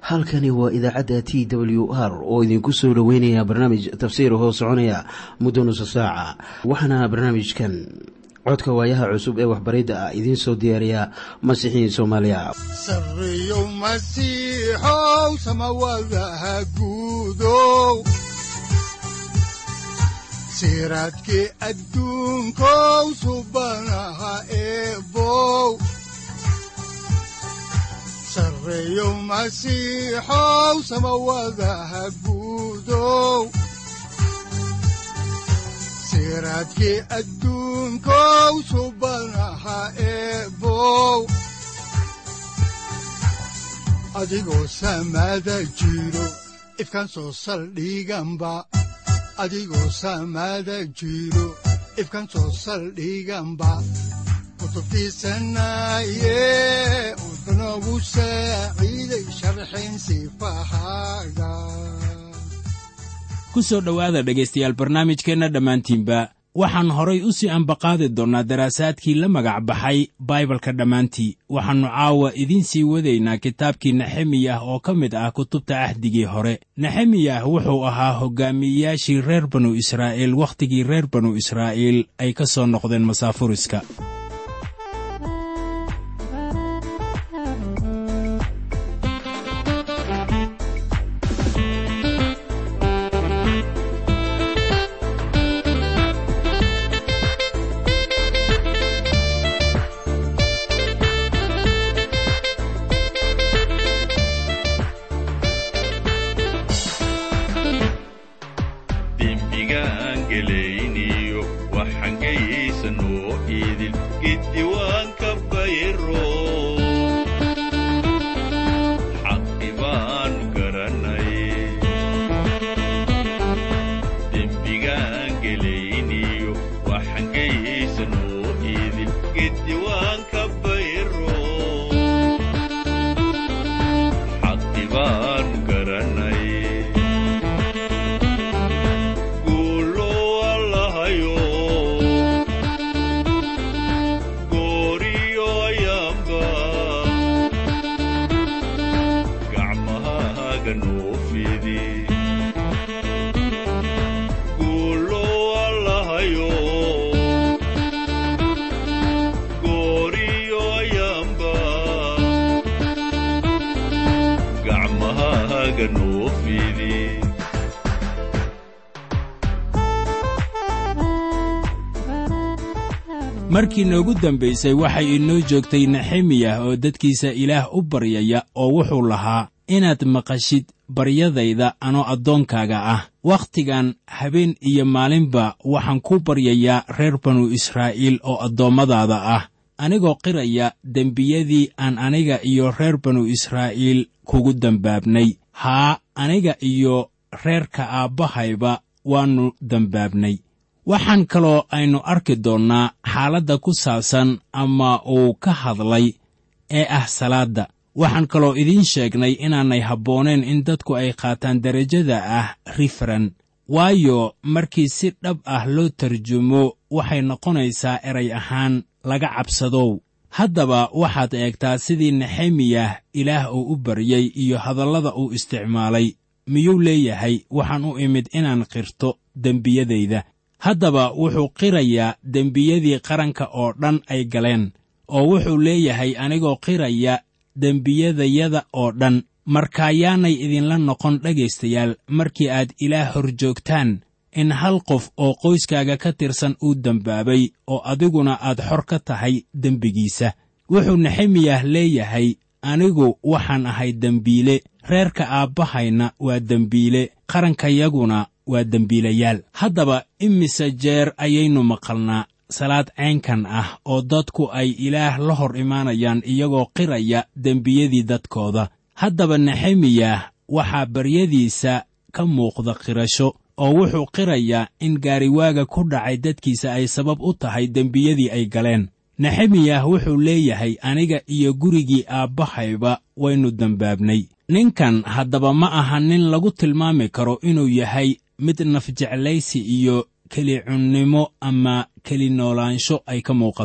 halkani waa idaacadda t w r oo idinku soo dhoweynaya barnaamij tafsiir hoo soconaya muddo nusa saaca waxaana barnaamijkan codka waayaha cusub ee waxbaridda ah idiin soo diyaariya masiixiin soomaaliya sareyow masiixow samawadaha guudow siraadkii adduunkow subanaha eebow sareyow masiixow samawadaha guudow siraadkii adduunkow subanaha eebow adigoo samada jiro ifkan soo saldhiganba adigoo samada jiro ifkan soo saldhiganba kutubtiisanaye udanogu saaciiday sharxin sifahaaga ku soo dhowaada dhegaystayaal barnaamijkeenna dhammaantiinba waxaan horay u sii ambaqaadi doonnaa daraasaadkii la magac baxay baibalka dhammaantii waxaannu caawa idiin sii wadaynaa kitaabkii nexemiyah oo ka mid ah kutubta ahdigii hore nexemiyah wuxuu ahaa hoggaamiyeyaashii reer banu israa'iil wakhtigii reer banu israa'iil ay ka soo noqdeen masaafuriska markii noogu dambaysay waxay inoo joogtay nexemiyah oo dadkiisa ilaah u baryaya oo wuxuu lahaa inaad maqashid baryadayda anoo addoonkaaga ah wakhtigan habeen iyo maalinba waxaan ku baryayaa reer banu israa'iil oo addoommadaada ah anigoo qiraya dembiyadii aan aniga iyo reer banu israa'iil kugu dembaabnay haa aniga iyo reerka aabbahayba waannu dembaabnay waxaan kaloo aynu arki doonnaa xaaladda ku saabsan ama uu ka hadlay ee ah salaadda waxaan kaloo idiin sheegnay inaanay habbooneen in dadku ay qaataan derajada ah rifaran waayo markii si dhab ah loo tarjumo waxay noqonaysaa eray ahaan laga cabsadow haddaba waxaad eegtaa sidii nexemiyah ilaah uu u baryey iyo hadallada uu isticmaalay miyuu leeyahay waxaan u imid inaan qirto dembiyadayda haddaba wuxuu qirayaa dembiyadii qaranka oo dhan ay galeen oo wuxuu leeyahay anigoo qiraya dembiyadayada oo dhan markaayaanay idinla noqon dhegaystayaal markii aad ilaah hor joogtaan in hal qof oo qoyskaaga ka tirsan uu dembaabay oo adiguna aad xor ka tahay dembigiisa wuxuu nexemiyah leeyahay anigu waxaan ahay dembiile reerka aabbahayna waa dembiile qarankayaguna waa dembiilayaal haddaba imise jeer ayaynu maqalnaa salaad caynkan ah oo dadku ay ilaah la hor imaanayaan iyagoo qiraya dembiyadii dadkooda haddaba nexemiyah waxaa baryadiisa ka muuqda qirasho oo wuxuu qirayaa in gaariwaaga ku dhacay dadkiisa ay sabab u tahay dembiyadii ay galeen nexemiyah wuxuu leeyahay aniga iyo gurigii aabbahayba waynu dembaabnay ninkan haddaba ma aha nin lagu tilmaami karo inuu yahay mid nafjeclaysi iyo keli cunnimo ama keli noolaansho ay ka muuqato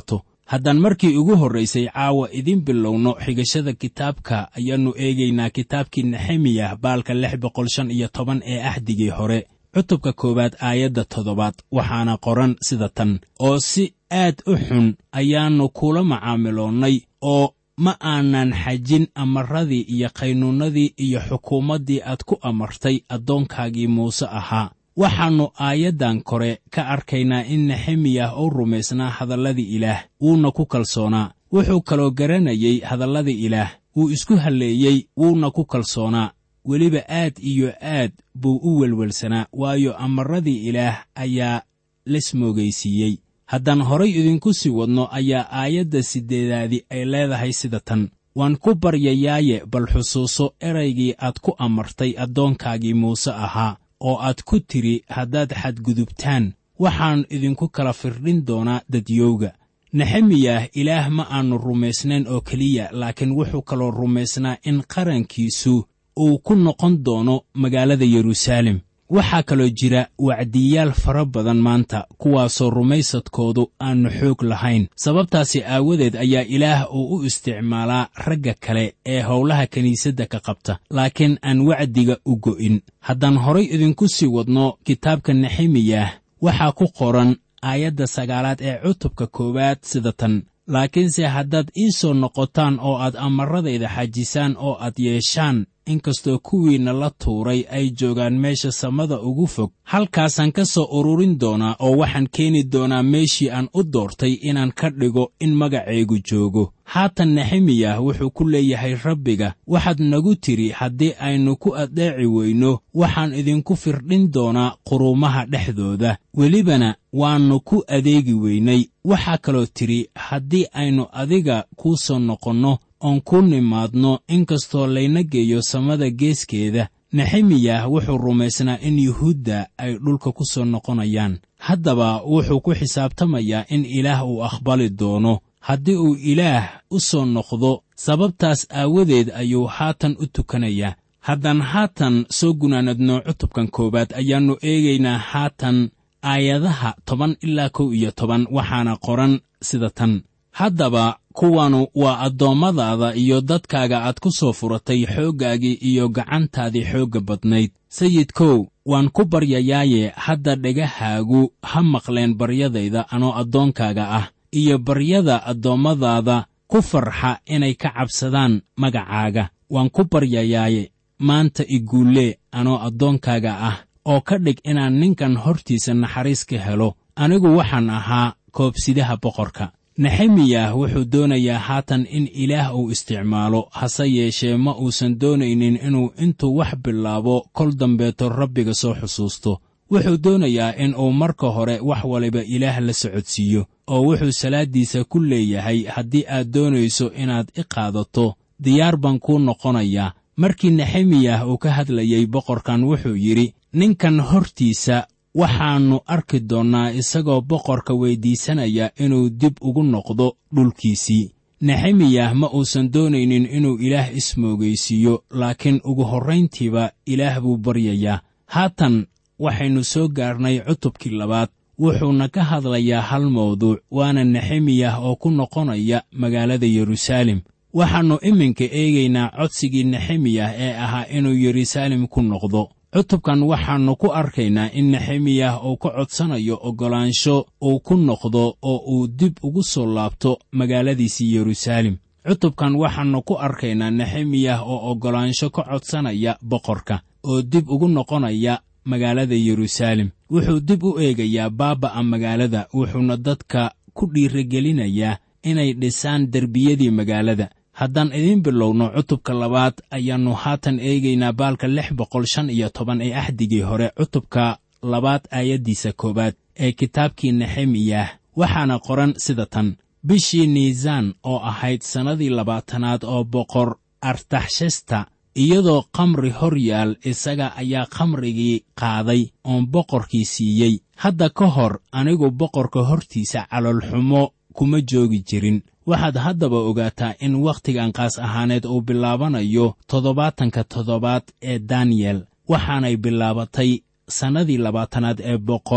haddaan markii ugu horraysay caawa idiin bilowno xigashada kitaabka ayaannu eegaynaa kitaabkii nexemiyah baalka lix boqol shan iyo toban ee axdigii hore cutubka koowaad aayadda toddobaad waxaana qoran sida tan oo si aad u xun ayaannu kula macaamiloonnay oo ma aanan xajin amarradii iyo qaynuunnadii iyo xukuumaddii aad ku amartay addoonkaagii muuse ahaa waxaannu aayaddan kore ka arkaynaa in nexemiyah uu rumaysnaa hadalladii ilaah wuuna ku kalsoonaa wuxuu kaloo garanayey hadalladii ilaah wuu isku halleeyey wuuna ku kalsoonaa weliba aad iyo aad buu u welwelsanaa waayo amarradii ilaah ayaa lasmoogaysiiyey haddaan horay idinku sii wadno ayaa aayadda siddeedaadi ay leedahay sida tan waan ku baryayaaye bal xusuuso eraygii aad ku amartay addoonkaagii muuse ahaa oo aad ku tidhi haddaad xadgudubtaan waxaan idinku kala firdhin doonaa dadyowga nexemiyah ilaah ma aannu rumaysnayn oo keliya laakiin wuxuu kaloo rumaysnaa in qarankiisu uu ku noqon doono magaalada yeruusaalem waxaa kaloo jira wacdiyaal fara badan maanta kuwaasoo rumaysadkoodu aannu xoog lahayn sababtaasi aawadeed ayaa ilaah uu u isticmaalaa ragga kale ee howlaha kiniisadda ka qabta laakiin aan wacdiga u go'in haddaan horay idinku sii wadno kitaabka nexemiyah waxaa ku qoran aayadda sagaalaad ee cutubka koowaad sida tan laakiinse haddaad ii soo noqotaan oo aad amarradayda xajisaan oo aad yeeshaan inkastoo kuwiinna la tuuray ay joogaan meesha samada ugu fog halkaasaan ka soo ururin doonaa oo waxaan keeni doonaa meeshii aan u doortay inaan ka dhigo in magacaygu joogo haatan nexemiyah wuxuu ku leeyahay rabbiga waxaad nagu tidhi haddii aynu ku addeeci weyno waxaan idinku firdhin doonaa quruumaha dhexdooda welibana waannu ku adeegi weynay waxaa kaloo tidhi haddii aynu adiga kuu soo noqonno oon ku nimaadno inkastoo layna geeyo samada geeskeeda nexemiyah wuxuu rumaysnaa in yuhuudda ay dhulka ku soo noqonayaan haddaba wuxuu ku xisaabtamayaa in ilaah uu aqbali doono haddii uu ilaah u soo noqdo sababtaas aawadeed ayuu haatan u tukanayaa haddaan haatan soo gunaanadno cutubkan koowaad ayaannu eegaynaa haatan aayadaha toban ilaa kow iyo toban waxaana qoran sida tan haddaba kuwanu waa addoommadaada iyo dadkaaga aad ku soo furatay xooggaagii iyo gacantaadii xoogga badnayd sayidkow waan ku baryayaaye hadda dhegahaagu ha maqleen baryadayda anoo addoonkaaga ah iyo baryada addoommadaada ku farxa inay ka cabsadaan magacaaga waan ku baryayaaye maanta iguullee anoo addoonkaaga ah oo ka dhig inaan ninkan hortiisa naxariis ka helo anigu waxaan ahaa koobsidaha boqorka nexemiyah wuxuu doonayaa haatan in ilaah uu isticmaalo hase yeeshee ma uusan doonaynin inuu intuu wax bilaabo kol dambeeto rabbiga soo xusuusto wuxuu doonayaa in uu marka hore wax waliba ilaah la socodsiiyo oo wuxuu salaaddiisa ku leeyahay haddii aad doonayso inaad i qaadato diyaar baan kuu noqonayaa markii nexemiyah uu ka hadlayey boqorkan wuxuu yidhi ninkan hortiisa waxaannu arki doonnaa isagoo boqorka weyddiisanaya inuu dib ugu noqdo dhulkiisii nexemiyah ma uusan doonaynin inuu ilaah ismoogaysiiyo laakiin ugu horrayntiiba ilaah buu baryayaa haatan waxaynu soo gaarnay cutubkii labaad wuxuuna ka hadlayaa hal mawduuc waana nexemiyah oo ku noqonaya magaalada yeruusaalem waxaannu iminka eegaynaa codsigii nexemiyah ee ahaa inuu yeruusaalem ku noqdo cutubkan waxaannu ku arkaynaa in nexemiyah uu ka codsanayo oggolaansho uu ku noqdo oo uu dib ugu soo laabto magaaladiisii yeruusaalem cutubkan waxaannu ku arkaynaa nexemiyah oo oggolaansho ka codsanaya boqorka oo dib ugu noqonaya magaalada yeruusaalem wuxuu dib u eegayaa baaba'a magaalada wuxuuna dadka ku dhiirigelinayaa inay dhisaan derbiyadii magaalada haddaan idiin bilowno cutubka labaad ayaannu haatan eegaynaa baalka lix boqol shan iyo toban ee axdigii hore cutubka labaad aayaddiisa koowaad ee kitaabkii nexemiyah waxaana qoran sida tan bishii niisaan oo ahayd sannadii labaatanaad oo boqor artaxshasta iyadoo khamri hor yaal isaga ayaa khamrigii qaaday oon boqorkii siiyey hadda ka hor anigu boqorka hortiisa caloolxumo kuma joogi jirin waxaad haddaba ogaataa in wakhtigan qaas ahaaneed uu bilaabanayo toddobaatanka toddobaad ee daniyel waxaanay bilaabatay sannadii labaatanaad ee boqor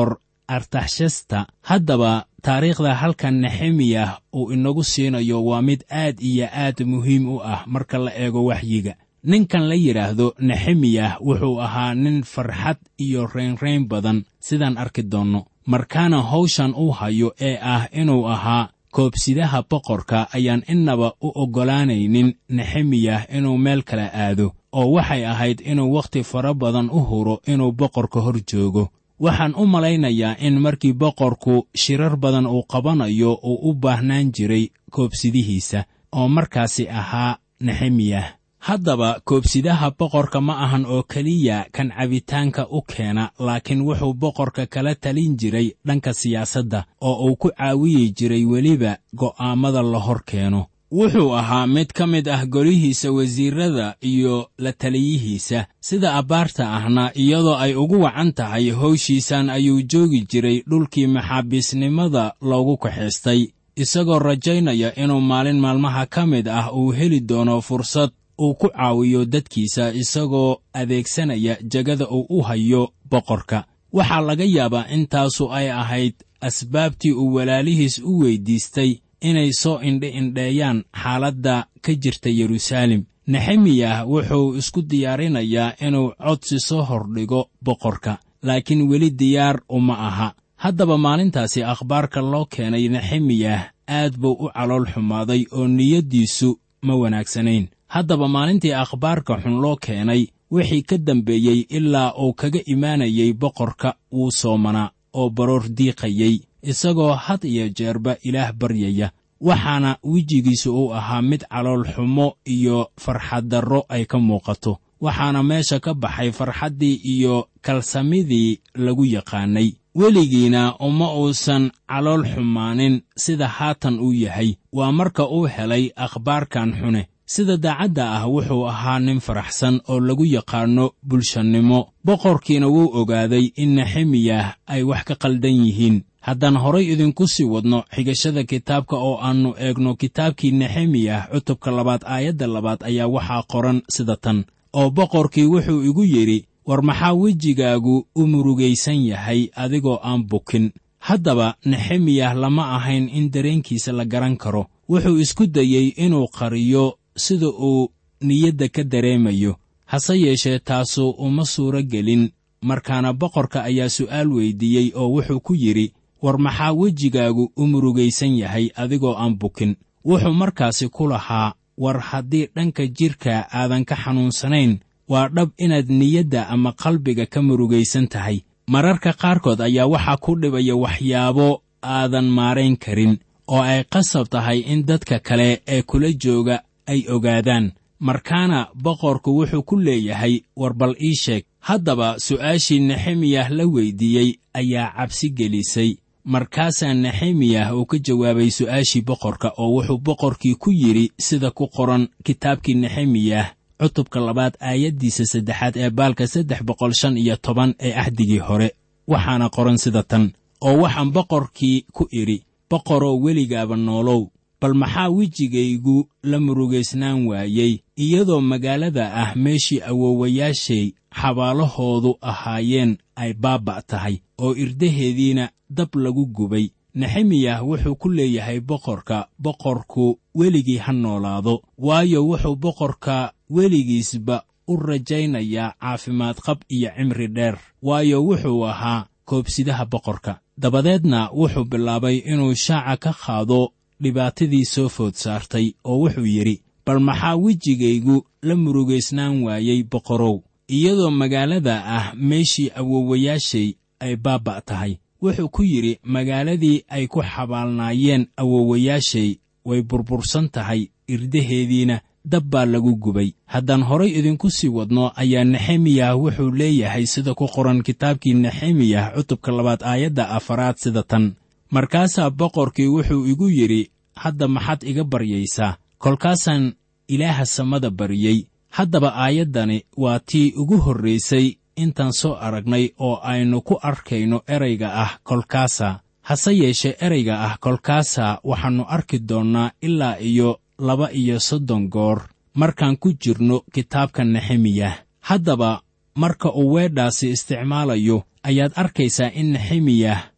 artaxshasta haddaba taariikhda halkan nexemiyah uu inagu siinayo waa mid aad iyo aad muhiim u ah marka la eego waxyiga ninkan la yidhaahdo nexemiyah wuxuu ahaa nin farxad iyo reynrayn badan sidaan arki doonno markaana hawshan uu hayo ee ah inuu ahaa koobsidaha boqorka ayaan innaba u oggolaanaynin nexemiyah inuu meel kale aado oo waxay ahayd inuu wakhti fara badan u huro inuu boqorka hor joogo waxaan u malaynayaa in markii boqorku shirar badan uu qabanayo uu u baahnaan jiray koobsidihiisa oo markaasi ahaa nexemiyah haddaba koobsidaha boqorka ma ahan oo keliya kan cabitaanka u keena laakiin wuxuu boqorka kala talin jiray dhanka siyaasadda oo uu ku caawiyi jiray weliba go'aammada la hor keeno wuxuu ahaa mid ka mid ah golihiisa wasiirrada iyo la taliyihiisa sida abbaarta ahna iyadoo ay ugu wacan tahay howshiisan ayuu joogi jiray dhulkii maxaabiisnimada loogu kaxaystay isagoo rajaynaya inuu maalin maalmaha ka mid ah uu heli doono fursad uu ku caawiyo dadkiisa isagoo adeegsanaya jegada uu u hayo boqorka waxaa laga yaabaa intaasu ay ahayd asbaabtii uu walaalihiis u weyddiistay inay soo indhi-indheeyaan xaaladda ka jirta yeruusaalem nexemiyah wuxuu isku diyaarinayaa inuu codsi soo hordhigo boqorka laakiin weli diyaar uma aha haddaba maalintaasi akhbaarka loo keenay nexemiyah aad buu u calool xumaaday oo niyaddiisu ma wanaagsanayn haddaba maalintii akhbaarka xun loo keenay wixii ka dambeeyey ilaa uu kaga imaanayay boqorka wuu soomanaa oo baroor diiqayey isagoo had iyo jeerba ilaah baryaya waxaana wejigiisu uu ahaa mid calool xumo iyo farxaddarro ay ka muuqato waxaana meesha ka baxay farxaddii iyo kalsamidii lagu yaqaannay weligiina uma uusan calool xumaanin sida haatan uu yahay waa marka uu helay akhbaarkan xune sida daacadda ah wuxuu ahaa nin faraxsan oo lagu yaqaanno bulshannimo boqorkiina wuu ogaaday in nexemiyah ay wax ka qaldan yihiin haddaan horay idinku sii wadno xigashada kitaabka oo aannu eegno kitaabkii nexemiyah cutubka labaad aayadda labaad ayaa waxaa qoran sida tan oo boqorkii wuxuu igu yidhi war maxaa wejigaagu u murugaysan yahay adigoo aan bukin haddaba nexemiyah lama ahayn in dareenkiisa la garan karo wuxuu isku dayey inuu qariyo sida uu niyadda ka dareemayo hase yeeshee taasu uma suuro gelin markaana boqorka ayaa su'aal weyddiiyey oo wuxuu ku yidhi war maxaa wejigaagu u murugaysan yahay adigoo aan bukin wuxuu markaasi ku lahaa war haddii dhanka jidhka aadan ka xanuunsanayn waa dhab inaad niyadda ama qalbiga ka murugaysan tahay mararka qaarkood ayaa waxaa ku dhibaya waxyaabo aadan maarayn karin oo ay qasab tahay in dadka kale ee kula jooga ay ogaadaan markaana boqorku wuxuu ku leeyahay war bal ii sheeg haddaba su'aashii nexemiyah la weyddiiyey ayaa cabsi gelisay markaasaa nexemiyah uu ka jawaabay su'aashii boqorka oo wuxuu boqorkii ku yidhi sida ku qoran kitaabkii nexemiyah cutubka labaad aayaddiisa saddexaad ee baalka saddex boqol shan iyo toban ee axdigii hore waxaana qoran sida tan oo waxaan boqorkii ku idhi boqoroo weligaaba noolow bal maxaa wejigaygu la murugaysnaan waayey iyadoo magaalada ah meeshii awoowayaashay xabaalahoodu ahaayeen ay baabba' tahay oo irdaheediina dab lagu gubay nexemiyah wuxuu ku leeyahay boqorka boqorku weligii ha noolaado waayo wuxuu boqorka weligiisba u rajaynayaa caafimaad qab iyo cimri dheer waayo wuxuu ahaa koobsidaha boqorka dabadeedna wuxuu bilaabay inuu shaaca ka qaado dhibaatadii soo food saartay oo wuxuu yidhi bal maxaa wejigaygu la murugaysnaan waayey boqorow iyadoo magaalada ah meeshii awoowayaashay ay baabba' tahay wuxuu ku yidhi magaaladii ay ku xabaalnaayeen awoowayaashay way burbursan tahay irdaheediina dab baa lagu gubay haddaan horay idinku sii wadno ayaa nexemiyah wuxuu leeyahay sida ku qoran kitaabkii nexemiyah cutubka labaad aayadda afaraad sida tan markaasaa boqorkii wuxuu igu yidhi hadda maxaad iga baryaysaa kolkaasaan ilaaha samada baryey haddaba aayaddani waa tii ugu horraysay intaan soo aragnay oo aynu ku arkayno erayga ah kolkaasa hase yeeshee erayga ah kolkaasa waxaannu arki doonnaa ilaa iyo laba iyo soddon goor markaan ku jirno kitaabka nexemiyah haddaba marka uu weedhaasi isticmaalayo ayaad arkaysaa in nexemiyah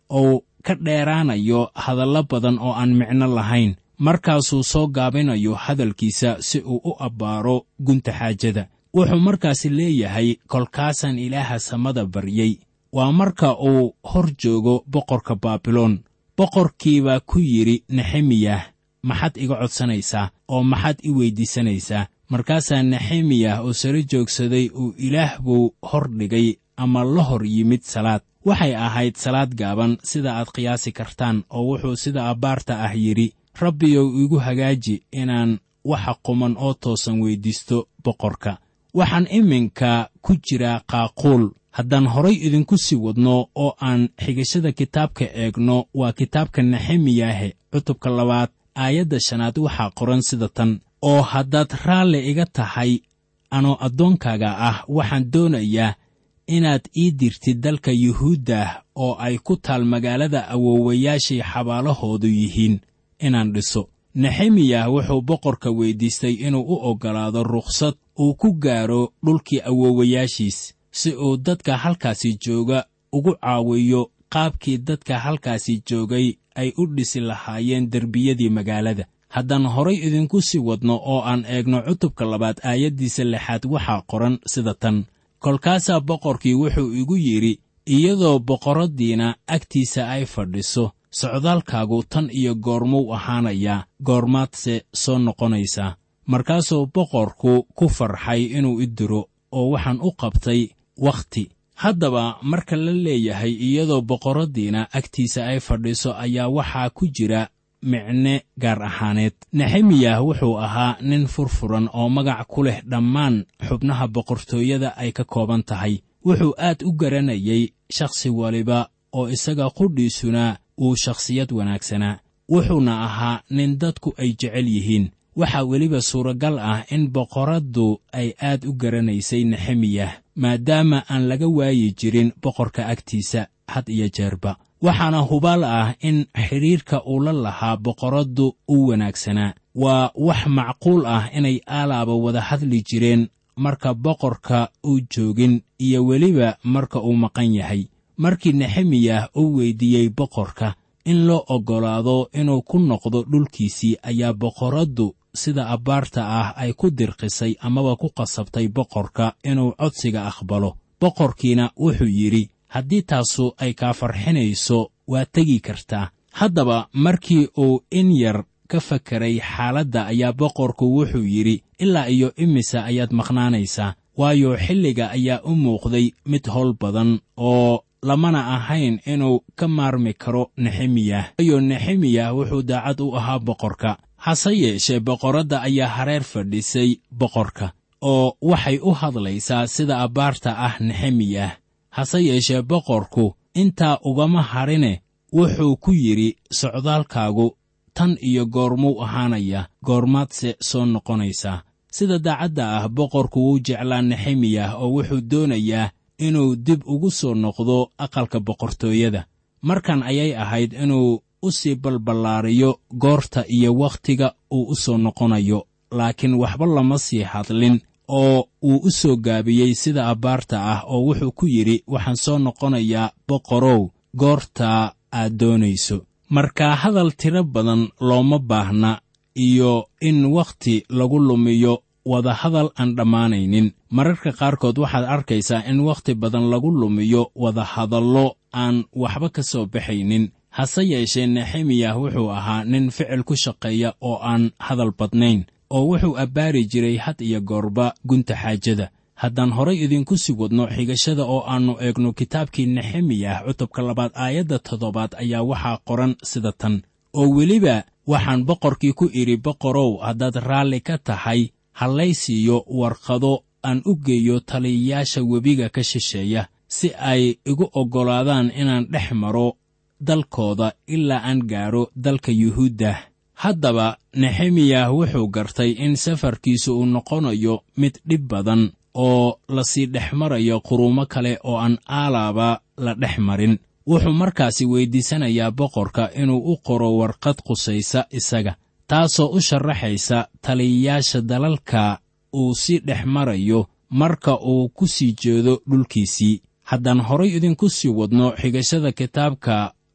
uu ka dheeraanayo hadallo badan oo aan micno lahayn markaasuu soo gaabinayo hadalkiisa si uu u abbaaro gunta xaajada wuxuu markaasi leeyahay kolkaasaan ilaaha samada baryey waa marka uu hor joogo boqorka baabiloon boqorkiibaa ku yidhi nexemiyah maxaad iga codsanaysaa oo maxaad i weyddiisanaysaa markaasaa nexemiyah oo sare joogsaday uu ilaah buu hor dhigay ama la hor yimid salaad waxay ahayd salaad gaaban sida aad qiyaasi kartaan oo wuxuu sida abbaarta ah yidhi rabbiyow igu hagaaji inaan waxa quman oo toosan weyddiisto boqorka waxaan iminka ku jiraa qaaquul haddaan horay idinku sii wadno oo aan xigashada kitaabka eegno waa kitaabka nexemiyahe cutubka labaad aayadda shanaad waxaa qoran sida tan oo haddaad raalli iga tahay anoo addoonkaaga ah waxaan doonayaa inaad ii dirtid dalka yuhuuddah oo ay ku taal magaalada awoowayaashii xabaalahoodu yihiin inaan dhiso nexemiyah wuxuu boqorka weyddiistay inuu u oggolaado rukhsad uu ku gaaro dhulkii awoowayaashiis si uu dadka halkaasi jooga ugu caawiyo qaabkii dadka halkaasi joogay ay u dhisi lahaayeen derbiyadii magaalada haddaan horay idinku sii wadno oo aan eegno cutubka labaad aayaddiisa lixaad waxaa qoran sida tan kolkaasaa boqorkii wuxuu igu yidhi iyadoo boqorraddiina agtiisa ay fadhiso socdaalkaagu tan iyo goormuu ahaanayaa goormaadse soo noqonaysaa markaasuu boqorku ku farxay inuu i diro oo waxaan u qabtay wakhti haddaba marka la leeyahay iyadoo boqorraddiina agtiisa ay fadhiso ayaa waxaa ku jira micne gaar ahaaneed nexemiyah wuxuu ahaa nin furfuran oo magac ku leh dhammaan xubnaha boqortooyada ay ka kooban tahay wuxuu aad u garanayay shakhsi waliba oo isaga qudhiisuna uu shakhsiyad wanaagsanaa wuxuuna ahaa nin dadku ay jecel yihiin waxaa weliba suuragal ah in boqorraddu ay aad u garanaysay nexemiyah maadaama aan laga waayi jirin boqorka agtiisa had iyo jeerba waxaana hubaal ah in xidhiirka uu la lahaa boqorraddu u wanaagsanaa waa wax macquul ah inay aalaaba wada hadli jireen marka boqorka uu joogin iyo weliba marka uu maqan yahay markii nexemiyah uu weyddiiyey boqorka in loo oggolaado inuu ku noqdo dhulkiisii ayaa boqorraddu sida abbaarta ah ay ku dirqisay amaba ku qasabtay boqorka inuu codsiga aqbalo boqorkiina wuxuu yidhi haddii taasu ay kaa farxinayso waa tegi kartaa haddaba markii uu in yar ka fakeray xaaladda ayaa boqorku wuxuu yidhi ilaa iyo imise ayaad maqnaanaysaa waayo xilliga ayaa u muuqday mid howl badan oo lamana ahayn inuu ka maarmi karo nexemiyah waayo nexemiyah wuxuu daacad u ahaa boqorka hase yeeshee boqorradda ayaa hareer fadhisay boqorka oo waxay u hadlaysaa sida abbaarta ah nexemiyah hase yeeshee boqorku intaa ugama hadhine wuxuu ku yidhi socdaalkaagu tan iyo goormuu ahaanaya goormaadse soo noqonaysaa sida daacadda ah boqorku wuu jeclaa nexemiyah oo wuxuu doonayaa inuu dib ugu soo noqdo aqalka boqortooyada markan ayay ahayd inuu u sii balballaariyo goorta iyo wakhtiga uu u soo noqonayo laakiin waxba lama sii hadlin oo uu u soo gaabiyey sida abbaarta ah oo wuxuu ku yidhi waxaan soo noqonayaa boqorow goorta aad doonayso marka hadal tiro badan looma baahna iyo in wakhti lagu lumiyo wadahadal aan dhammaanaynin mararka qaarkood waxaad arkaysaa in wakhti badan lagu lumiyo wadahadallo aan waxba ka soo baxaynin hase yeeshee nexemiyah wuxuu ahaa nin ficil ku shaqeeya oo aan hadal badnayn oo wuxuu abbaari jiray had iyo goorba gunta xaajada haddaan horay idinku sii wadno xigashada oo aannu eegno kitaabkii nexemiyah cutubka labaad aayadda toddobaad ayaa waxaa qoran sida tan oo weliba waxaan boqorkii ku idhi boqorow haddaad raalli ka tahay hallay siiyo warqado aan u geeyo taliyayaasha webiga ka shisheeya si ay igu oggolaadaan inaan dhex maro dalkooda ilaa aan gaadho dalka yuhuuddah haddaba nexemiyah wuxuu gartay in safarkiisu uu noqonayo mid dhib badan oo lasii dhex marayo quruumo kale oo aan aalaaba la dhex marin wuxuu markaasi weyddiisanayaa boqorka inuu u qoro warqad qusaysa isaga taasoo u sharaxaysa taliyayaasha dalalka uu sii dhex marayo marka uu ku sii jeedo dhulkiisii haddaan horay idinku sii wadno xigashada kitaabka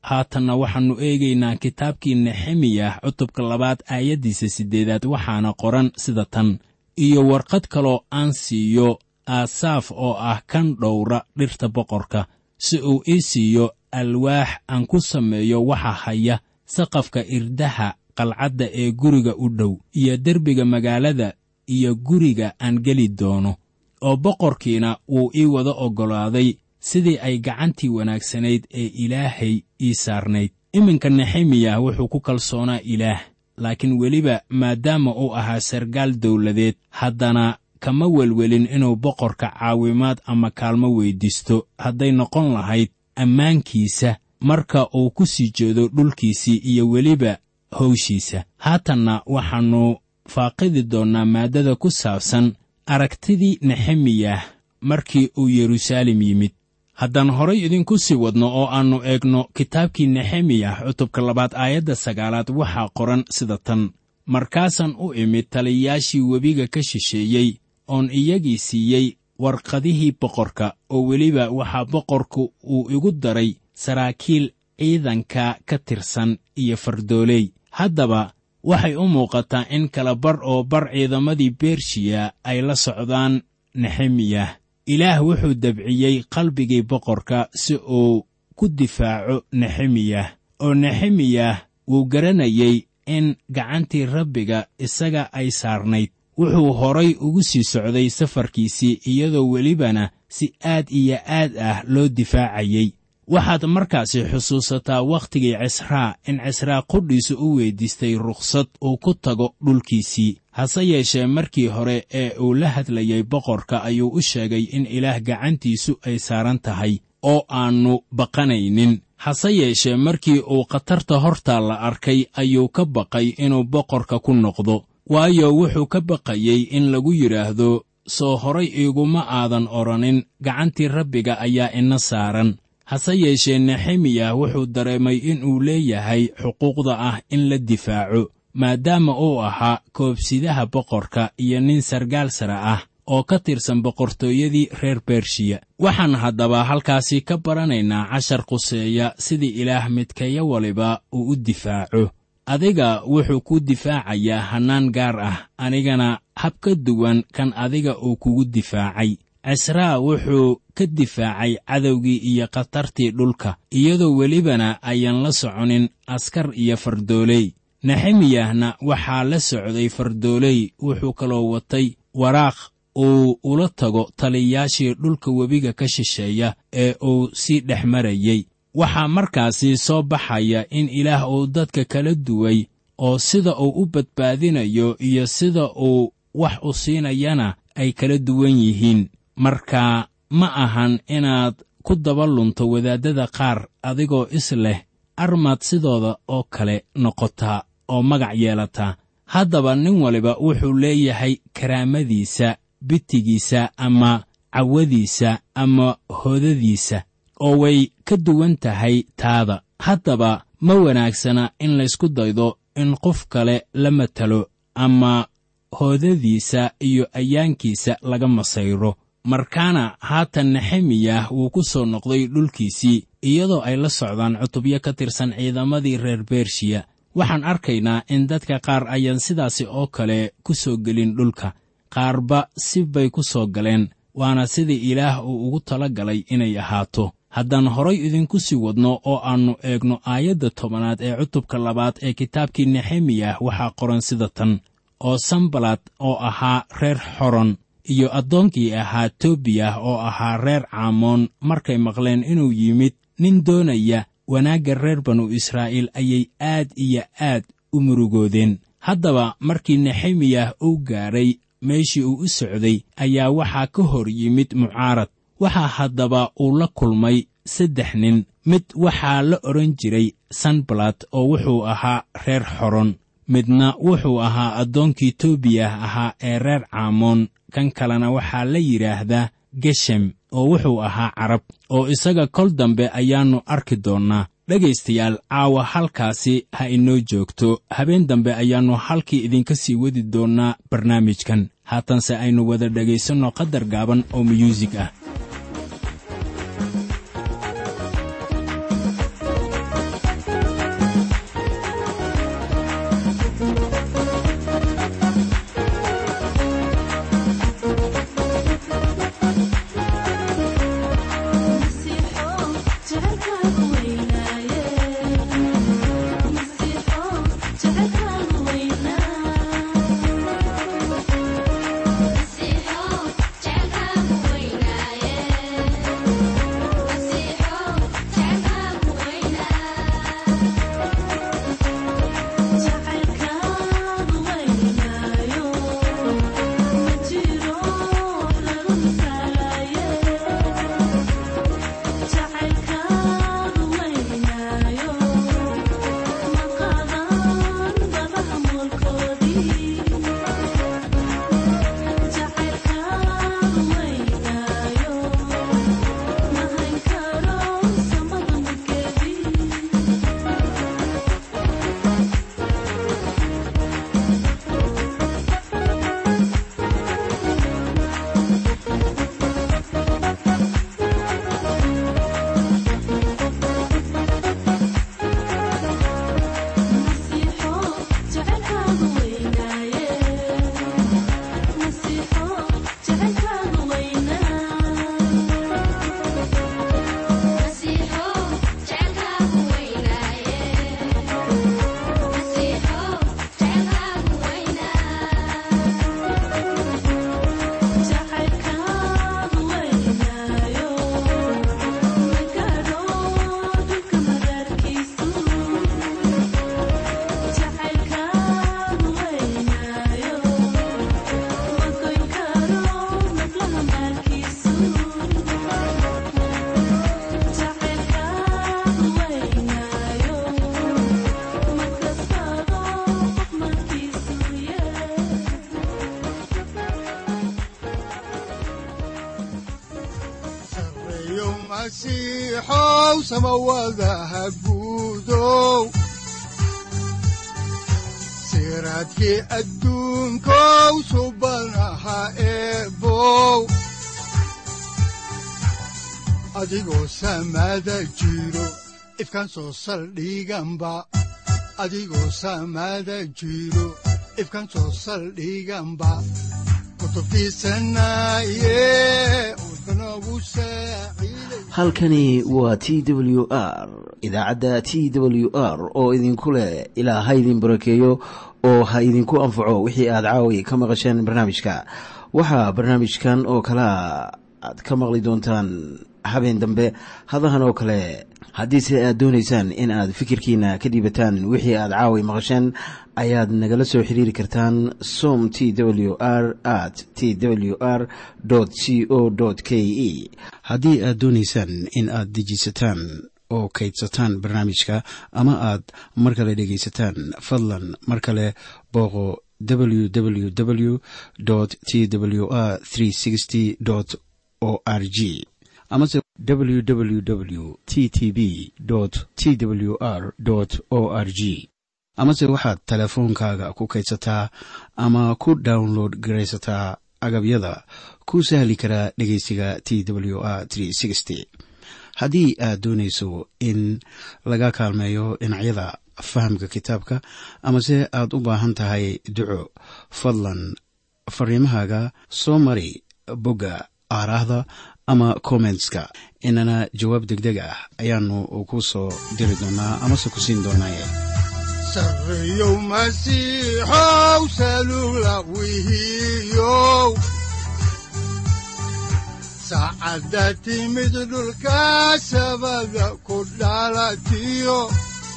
haatanna waxaannu eegaynaa kitaabkii nexemiyah cutubka labaad aayaddiisa siddeedaad waxaana qoran sida tan iyo warqad kaloo aan siiyo aasaaf oo ah kan dhowra dhirta boqorka si uu ii siiyo alwaax aan ku sameeyo waxa haya saqafka irdaha qalcadda ee guriga u dhow iyo derbiga magaalada iyo guriga aan geli doono oo boqorkiina wuu ii wada oggolaaday sidii ay gacantii wanaagsanayd ee ilaahay ii saarnayd iminka nexemiyah wuxuu ku kalsoonaa ilaah laakiin weliba maadaama uu ahaa sargaal dawladeed haddana kama welwelin inuu boqorka caawimaad ama kaalmo weyddiisto hadday noqon lahayd ammaankiisa marka uu ku sii jeedo dhulkiisii iyo weliba howshiisa haatanna waxaannu faaqidi doonnaa maaddada ku saabsan aragtidii nexemiyah markii uu yeruusaalem yimid haddaan horay idinku sii wadno oo aannu eegno kitaabkii nexemiyah cutubka labaad aayadda sagaalaad waxaa qoran sida tan markaasaan u imid taliyayaashii webiga ka shisheeyey oon iyagii siiyey warqadihii boqorka oo weliba waxaa boqorku uu igu daray saraakiil ciidanka ka tirsan iyo fardooley haddaba waxay u muuqataa in kala bar oo bar ciidamadii bershiya ay la socdaan nexemiyah ilaah wuxuu dabciyey qalbigii boqorka si uu ku difaaco nexemiyah oo nexemiyah wuu garanayey in gacantii rabbiga isaga ay saarnayd wuxuu horay ugu sii socday safarkiisii iyadoo welibana si aad iyo aad ah loo difaacayey waxaad markaasi xusuusataa wakhtigii cisraa in cisraa qudhiisu u weyddiistay rukhsad uu ku tago dhulkiisii hase yeeshee markii hore ee uu la hadlayey boqorka ayuu u sheegay in ilaah gacantiisu ay saaran tahay oo aannu baqanaynin hase yeeshee markii uu khatarta hortaa la arkay ayuu ka baqay inuu boqorka ku noqdo waayo wuxuu ka baqayey in lagu yidhaahdo soo horay iiguma aadan odhanin gacantii rabbiga ayaa ina saaran hase yeeshee nexemiyah wuxuu dareemay inuu leeyahay xuquuqda ah in la difaaco maadaama uu ahaa koobsidaha boqorka iyo nin sargaal sare ah oo ka tirsan boqortooyadii reer bershiya waxaan haddaba halkaasi ka baranaynaa cashar quseeya sidii ilaah midkaya waliba uu u difaaco adiga wuxuu ku difaacayaa hannaan gaar ah anigana hab ka duwan kan adiga uu kugu difaacay cisraa wuxuu ka difaacay cadowgii iyo khatartii dhulka iyadoo welibana ayaan la soconin askar iyo fardooley nexemiyahna waxaa la socday fardooley wuxuu kaloo watay waraaq uu ula tago taliyayaashii dhulka webiga ka shisheeya ee uu sii dhex marayey waxaa markaasi soo baxaya in ilaah uu dadka kala duway oo sida uu u badbaadinayo iyo sida uu wax u siinayana ay kala duwan yihiin marka ma ahan inaad ku daba lunto wadaaddada qaar adigoo is leh armaad sidooda oo kale noqotaa oo magac yeelataa haddaba nin waliba wuxuu leeyahay karaamadiisa bitigiisa ama cawadiisa ama hoodadiisa oo way ka duwan tahay taada haddaba ma wanaagsana in laysku daydo in qof kale la matalo ama hoodadiisa iyo ayaankiisa laga masayro markaana haatan nexemiyah wuu ku soo noqday dhulkiisii iyadoo ay la socdaan cutubyo ka tirsan ciidamadii reer bershiya waxaan arkaynaa in dadka qaar ayaan sidaasi oo kale ku soo gelin dhulka qaarba si bay ku soo galeen waana sidii ilaah uu ugu tala galay inay ahaato haddaan horay idinku sii wadno oo aannu eegno aayadda tobanaad ee cutubka labaad ee kitaabkii nexemiyah waxaa qoran sida tan oo sambalad oo ahaa reer xoron iyo addoonkii ahaa tobiyah oo ahaa reer caamoon markay maqleen inuu yimid nin doonaya wanaagga reer banu israa'iil ayay aad iyo aad u murugoodeen haddaba markii nexemiyah uu gaadhay meeshii uu u socday ayaa waxaa ka hor yimid mucaarad waxaa haddaba uu la kulmay saddex nin mid waxaa la odhan jiray sanbalad oo wuxuu ahaa reer xoron midna wuxuu ahaa addoonkii tobiyah ahaa ee reer caamoon kan kalena waxaa la yidhaahdaa geshem oo wuxuu ahaa carab oo isaga kol dambe ayaannu arki doonnaa dhegaystayaal caawa halkaasi ha inoo joogto habeen dambe ayaannu halkii idinka sii wadi doonnaa barnaamijkan haatanse aynu wada dhegaysanno qadar gaaban oo muyuusig ah masiixow samawadaha guudow siraadkii adduunkow subanaha eebow adigoo samada jiro ifkaan soo saldhiganba adigoo samada jiro ifkaan soo saldhiganba halkani waa t w r idaacadda t w r oo idinku leh ilaa ha idin barakeeyo oo ha idinku anfaco wixii aad caawi ka maqasheen barnaamijka waxaa barnaamijkan oo kalaa aad ka maqli doontaan habeen dambe hadahan oo kale haddiise aad doonaysaan in aad fikirkiina ka dhiibataan wixii aad caawi maqasheen ayaad nagala soo xiriiri kartaan som t w r at t w r c o k e haddii aad doonaysaan in aad dejiisataan oo kaydsataan barnaamijka ama aad mar kale dhegaysataan fadlan mar kale booqo www t w r o r g amase www t t b t w r o r g amase waxaad teleefoonkaaga ku kaydsataa ama ku download garaysataa agabyada ku sahli karaa dhegeysiga t w r haddii aad doonayso in laga kaalmeeyo dhinacyada fahamka kitaabka amase aad u baahan tahay duco fadlan fariimahaaga soo mari bogga aaraahda ama kommentska inana jawaab degdeg ah ayaanu ku soo diri doonaa amase ku siin doonaaye sareyow masiixow salula wihiyow saacadda timid dhulka sabada ku dhalatiyo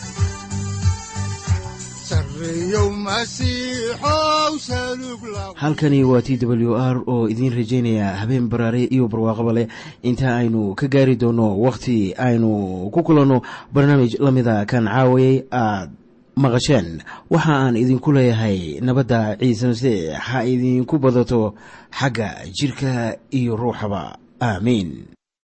halkani waa t w r oo idiin rajaynaya habeen baraare iyo barwaaqaba leh inta aynu ka gaari doono wakhti aynu ku kulanno barnaamij la mida kan caawayay aad maqasheen waxa aan idinku leeyahay nabadda ciise masiix ha idinku badato xagga jidhka iyo ruuxaba aamiin